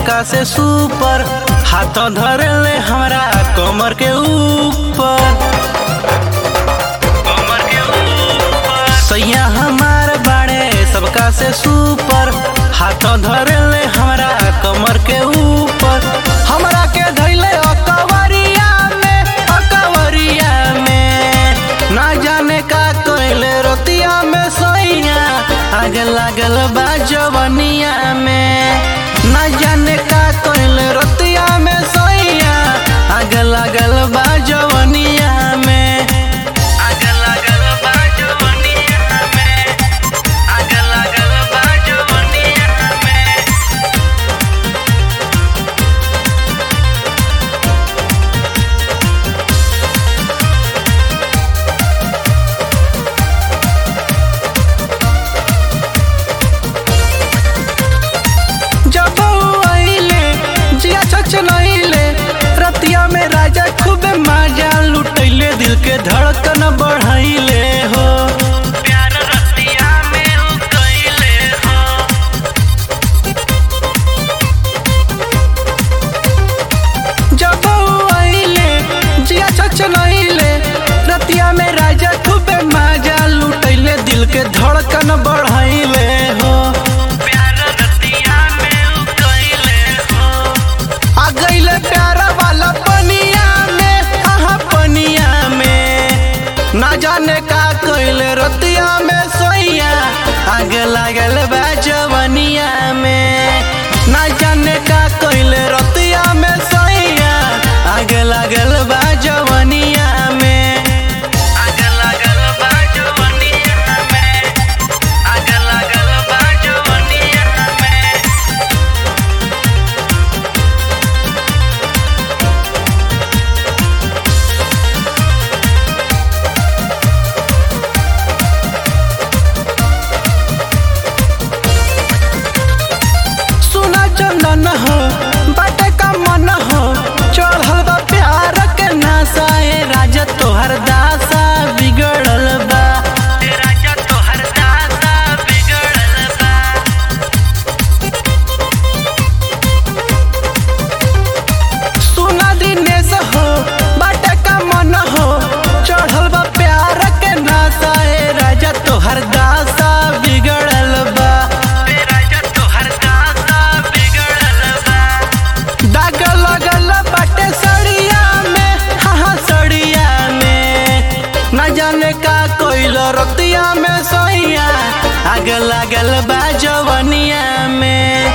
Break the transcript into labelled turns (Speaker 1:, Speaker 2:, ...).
Speaker 1: सबका से सुपर हाथ धरे ले हमरा कमर के ऊपर कमर के ऊपर सैया हमार बाड़े सबका से सुपर हाथ धरे ले हमरा कमर के ऊपर हमरा के धैले अकवरिया में अकवरिया में ना जाने का कोइले रोतिया में सैया आगे लागल बा जवनिया में ना जाने का कोइले रोतिया में सैया आगे लागल बा जवनिया में आगे लागल बा जवनिया में आगे लागल बा जवनिया में जब ऊ आइले जिया चचनइले रतिया में राजा खूबे मजा लुटैले दिल के धड़कन बढ़ाइले हो प्यार रतिया में ऊ कइले हो जब ऊ आइले जिया चचनइले रतिया में राजा खूबे मजा लुटैले दिल के धड़कन बढ़ाइले हो प्यार रतिया में ऊ कइले हो आ गइले प्यार वाला पनिया में हाँ पनिया में ना जाने का कइले रतिया में सोइया आगे लागल बा जवनिया में ना जाने का कइले रतिया में सोइया आगे लागल बा जवनिया में आगे लागल बा जवनिया में आगे लागल बा जवनिया में सुना चंदन हो बाटे का मन हो चढ़ल बा प्यार के नासा ए राजा तोहर दासा बिगड़ल बा ए राजा तोहर दासा बिगड़ल बा सुना दिनेश हो बाटे का मन हो चढ़ल बा प्यार के नासा ए राजा तोहर दासा बिगड़ल बा ए राजा तोहर दासा बिगड़ल बा दाग लगल बाटे सड़िया में हाँ हाँ सड़िया में न जाने का कोइल रतिया में सोइया आग लागल बा जवनिया में